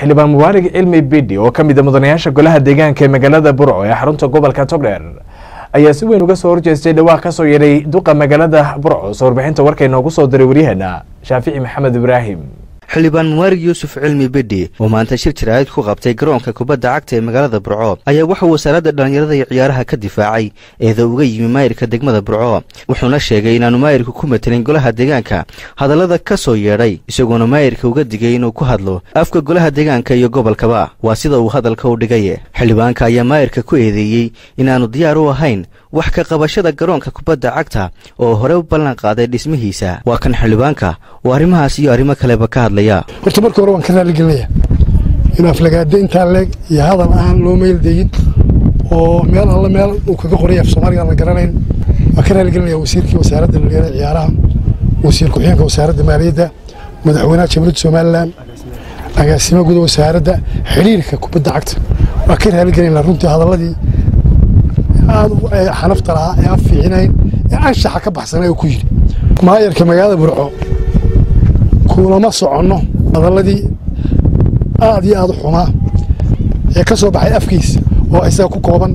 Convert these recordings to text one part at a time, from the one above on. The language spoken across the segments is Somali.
xildhibaan mubaarig cilmi bidhi oo ka mida mudanayaasha golaha deegaanka ee magaalada burco ee xarunta gobolka togdheer ayaa si weyn uga soo horjeestay dhawaaq ka soo yeedhay duqa magaalada burco soo warbixinta warkay noogu soo diray waryaheena shaafici maxamed ibraahim xildhibaan mubaarig yuusuf cilmi bidhi oo maanta shir jaraa'id ku qabtay garoonka kubadda cagta ee magaalada burco ayaa wuxuu wasaaradda dhallinyarada iyo ciyaaraha ka difaacay eeda uga yimi maayirka degmada burco wuxuuna sheegay inaanu maayirka ku matelin golaha deegaanka hadallada ka soo yeedhay isagoona maayirka uga digay inuu ku hadlo afka golaha deegaanka iyo gobolkaba waa sida uu hadalka u dhigay xildhibaanka ayaa maayirka ku eedeeyey inaanu diyaar u ahayn wax ka qabashada garoonka kubadda cagta oo hore u ballan qaaday dhismihiisa waa kan xildhibaanka oo arrimahaas iyo arrimo kaleba ka hadlaya horta marka hore waan ka raaligelinaya in aflagaado intaa leeg iyo hadal aan loo meeldayin oo meel alla meel uu kaga qoray af soomaaliga aan la garanayn waan ka raaligelinaya wasiirkii wasaaradda dhalinyarada ciyaaraha wasiir ku-xigeenka wasaaradda maaliyadda madaxweynaha jamhuuriyadda somalilan agaasimo guda wasaaradda xidhiirka kubadda cagta waan ka raaligelinaa runtii hadalladii aad xanafta lahaa ee aan fiicinayn ee anshaxa ka baxsanay oo ku yidhi maayarka magaalada burco kulama soconno hadalladii aad iyo aad u xumaa ee ka soo baxay afkiisa oo isaga ku kooban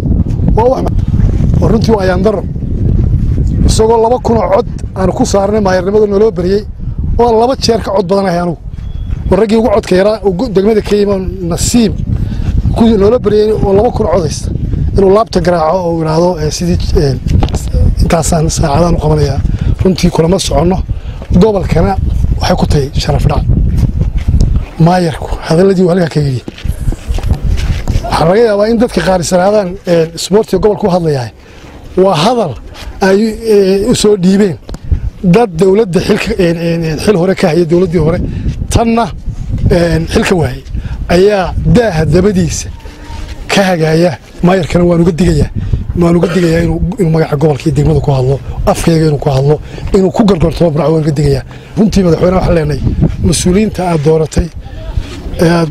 oo runtii waa ayaandaro isagoo laba kunoo cod aanu ku saarnay maayarnimada naloo beriyey oo laba jeer ka cod badanahay anugu war raggii ugu codka yaraa degmada ka yimo nasiib noola beriyey oo laba kun codaysta inuu laabta garaaco oo idhaahdo sidii intaasaan saacadaan u qabanayaa runtii kulama soconno gobolkana waxay ku tahay sharaf dhac maayarku hadalladii uu halkaa ka yidhi waxaa laga yaabaa in dadka qaarisanaadaan isboortiga gobolka u hadlayahay waa hadal ay u soo dhiibeen dad dowladda xil hore ka haya dowladdii hore tanna xilka waayey ayaa daaha dabadiisa ka hagaaya maayarkana waan uga digayaa waan uga digayaa inuu magaca gobolka iyo degmada ku hadlo afkayga inuu ku hadlo inuu ku gargortamo burco waan uga digayaa runtii madaxweyne waxaan leenahay mas-uuliyiinta aad dooratay ee aad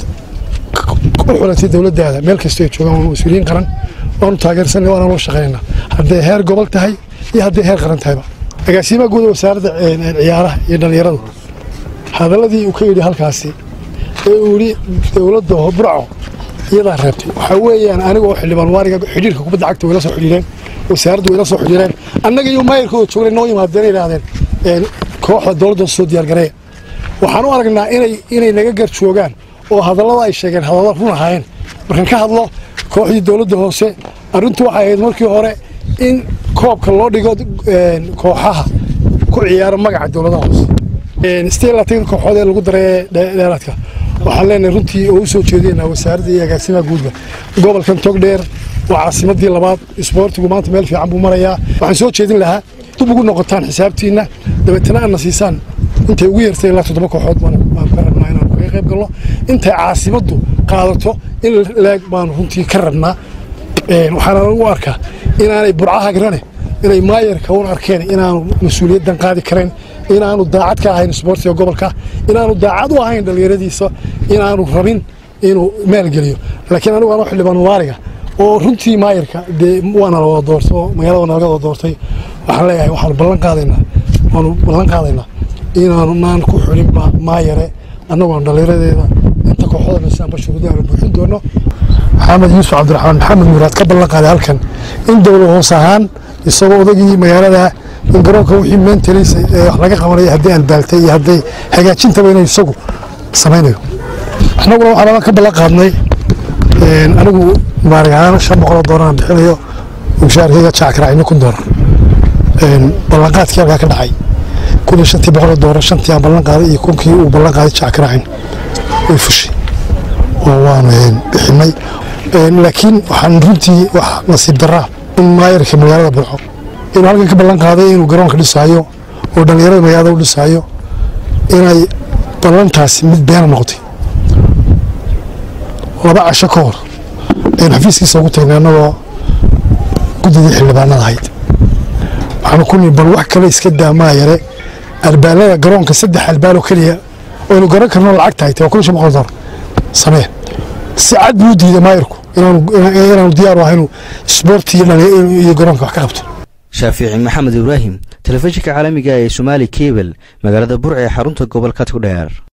u xulatay dowladdaada meel kastoo ay joogaan waa mas-uuliyiin qaran waanu taageersanay waana loo shaqaynayna hadday heer gobol tahay iyo hadday heer qaran tahayba agaasimaha guuda wasaaradda ciyaaraha iyo dhallinyaradu hadalladii uu ka yidhi halkaasi ee uu yidhi dowladda burco iyadaa reebtay waxaa weeyaan aniga oo xildhibaan waariga xidhiirka kubadda cagta wayla soo xidhiireen wasaaraddu wayla soo xidhiireen annaga iyo maayirka oo joognay noo yimaadeen yidhaahdeen kooxda dowladda soo diyaargareeya waxaan u aragnaa inay inay naga gar joogaan oo hadallada ay sheegeen hadalla run ahaayeen markaan ka hadlo kooxdii dowladda hoose arrintu waxay ahayd markii hore in koobka loo dhigo kooxaha ku ciyaara magaca dowladaha hoose sidee laatan kooxood ee lagu daray dheeraadka waxaan leenahay runtii oo u soo jeedinaa wasaaradda iyo agaasimaha guudba gobolkan togdheer waa caasimadii labaad isboortigu maanta meel fiican buu marayaa waxaan soo jeedin lahaa dib ugu noqotaan xisaabtiinna dabeetana aadna siisaan intay ugu yartay ilaa toddoba kooxood baan ka rabnaa inaan kaga qayb galno intay caasimaddu qaadato in leeg baanu runtii ka rabnaa waxaana u arkaa inaanay burcaha garane inay maayarka un arkeen inaanu mas-uuliyaddan qaadi karayn inaanu daacad ka ahayn isboortiga gobolka inaanu daacad u ahayn dhallinyaradiisa inaanu rabin inuu maalgeliyo laakiin anigu anoo xildhibaan mubaariga oo runtii maayarka dee waana la wada doortay oo magaalada naga wada doortay waxaan leeyahay waxaanu ballan qaadaynaa waanu ballan qaadaynaa inaanu naan ku xulin maayare annagoon dhallinyaradeeda inta kooxoda dhisaanba shuruuda aanu buuxin doono maxamed yuusuf cabdiraxmaan maxamed muraad ka ballan qaaday halkan in dowlad hoos ahaan isagoo odagii magaalada in garoonka wixii mentalisay ee wax laga qabanaya hadday albaaltay iyo hadday hagaajintaba inay isagu samaynayo annaguna waxaan ka ballan qaadnay anigu mubaarig ahaan shan boqoloo doolar aan bixinayo mushaarkayga jackaracino kun doolar ballanqaadkii halkaa ka dhacay kun iyo shantii boqoloo doolar shantii aan ballan qaaday iyo kunkii uu ballan qaaday jackaracin way fushay oo waanu bixinay laakiin waxaan runtii wax nasiib daraa in maayarka magaalada burco inuu halkan ka ballan qaaday inuu garoonka dhisaayo oo dhallinyarada magaalada u dhisaayo inay ballantaasi mid beena noqotay laba casho ka hor aynu xafiiskiisa ugu tagnay annagoo guddidii xildhibaanada ahayd waxaanu ku nii bal wax kale iska daa maayare albaalada garoonka saddex albaaloo keliya oynu garan karno lacag tahay waa kun shan boqol dolar samee si cad buu u diiday maayarku inaanu diyaar u ahay inuu isboorti iyo garoonka wax ka qabto shaafici maxamed ibraahim telefishinka caalamiga ee somaali kebel magaalada burca ee xarunta gobolka togdheer